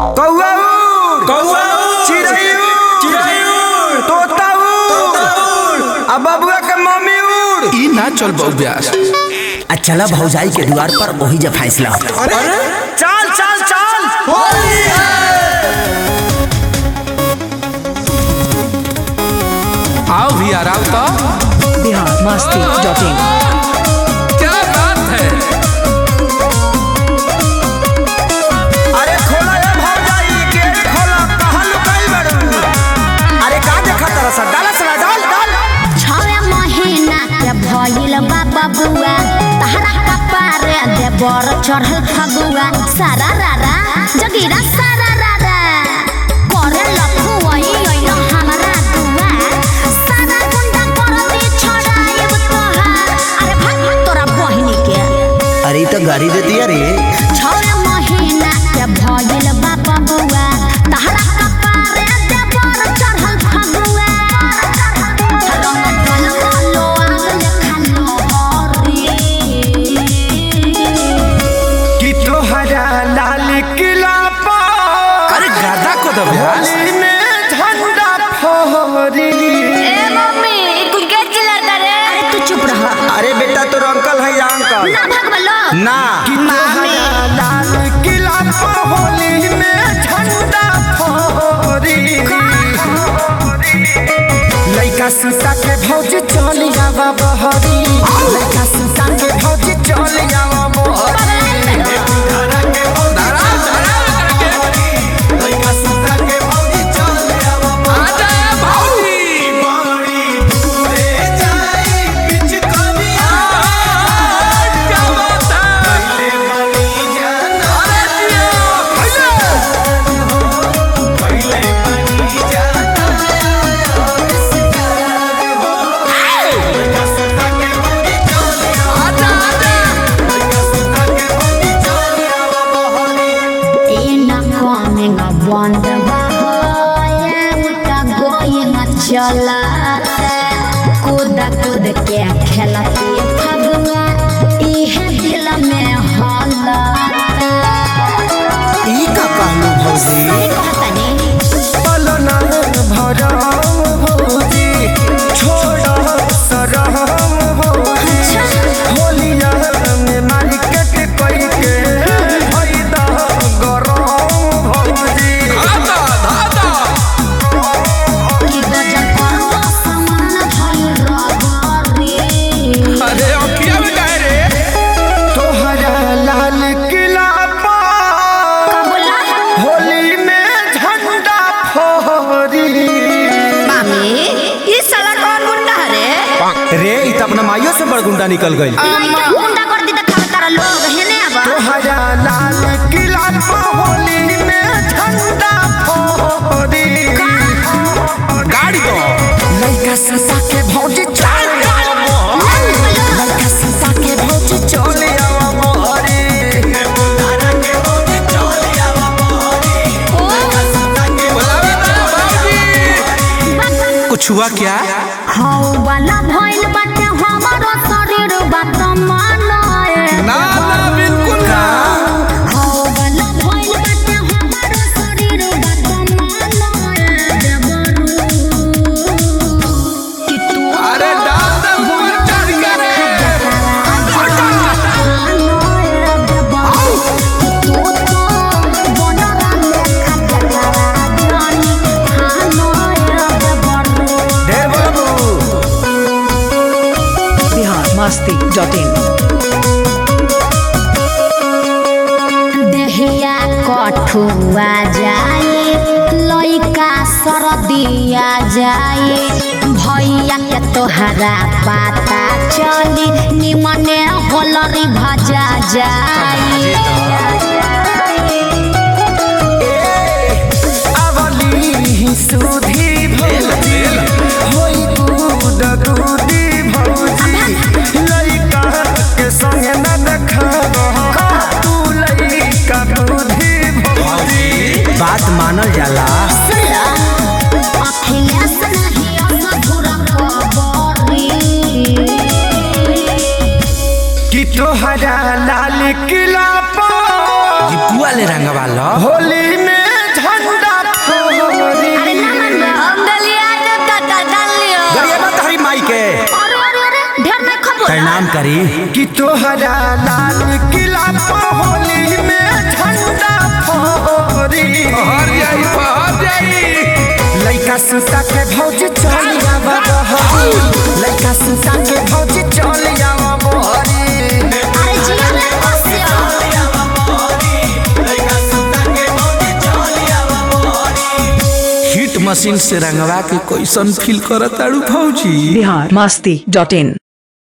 कौआ उड़ कौआ उड़, चिड़ै उड़ चिड़ै उड़, तोता उड़ आ बबुआ के मम्मी उड़ ई ना चल बौब्यास आ चला भौजाई के द्वार पर वही जब फैसला हो अरे चल चल चल होली है आओ भी आराम तो बिहार मस्ती डॉट इन क्या बात है अरे खोला ए भौजाई गेट खोला कहाँ लुकाई बड़ू अरे का देखा तरह सा डाला सला डाल डाल छवे महीना के भइल बा बबुआ तहरा कपारे दे बर चढ़ल फगुआ सारा रारा जगीरा सारा रारा करे लखुआई ओइल हमरा दुआ सारा गुंडा कर दे छड़ाइब तोहार अरे भाग भाग तोरा बहिनी के अरे ई तो गाड़ी दे दिया रे छवे महीना के भइल बा बबुआ तहरा कपारे दे बर चढ़ल फगुआ रंग ढल खालो आग खालो हरी कि तोहरा लाल किला पर अरे गादा को दो ब्यास होली में झंडा फहरी ए मम्मी तू के चिल्लाता रे अरे तू चुप रह अरे बेटा तोर अंकल है या अंकल ना भगवलो ना कि तोहरा लाल किला पर होली में झंडा फहरी लइका सीता के भौज चल आवा बहरी लइका सीता के भौज चल आवा बहरी लइका सीता के भौज चल आवा आजा भाई क्या बात है अरे जियो आजा आजा ए ना coming a wonder boy उटा going a चला कूद कूद के खेलती फगुआ इहे दिल में होला ई का कहलू भौजी कहतनी पलना भरम भौजी छोड़ सरम भौजी होलिया में मार्केट कई के फायदा गरम भौजी धादा धादा कि गजब करवा समान भइल रगरी अरे अखिया में काहे रे तोहरा लाल किला पर कबुला होली में झंडा फहरी मामी ई साला कौन गुंडा रे रे इ त अपना माइयो से बड़ गुंडा निकल गई लइका गुंडा कर दी त खावे तारा लोग हेने अब तोहरा लाल किला पर होली में झंडा फहरी गाड़ी दो लइका सीता के भौज चल लइका सीता के भौज चल आवा मोहरी बुलावे ना बाबूजी कुछ हुआ क्या हौ वाला भइल बाटे हमारो शरीर बात मानाए ना ना बिल्कुल ना हौ वाला भइल बाटे हमारो शरीर बात मानाए देवरू कि तू अरे डाल दे ऊपर चढ़ के रे ढेर बाबू बिहार मस्ती डॉट इन देहिया कठुआ जाए लइका सरदिया जाए भैया के तोहरा पता चली निमने होलरी भजा जाए अवली सुधी भौजी होई दूध दूधी भौजी लइका के संग न देखा तू लइका दूधी भौजी बात मानल जाला अखिलेश नहीं मधुर खबरी कि तोहरा लाल किला पर जी पुआ ले रंगवा लो होली में प्रणाम करी कि तोहरा लाल किला पर होली में झंडा फहरी पहर जाई पहर जाई लइका सुता के भौज चल जावा बहरी लइका सुता के भौज चल जावा बहरी अरे जिया रे बसिया हिट मशीन से रंगवा के कैसन फील करत ताड़ू भौजी बिहार मस्ती डॉट इन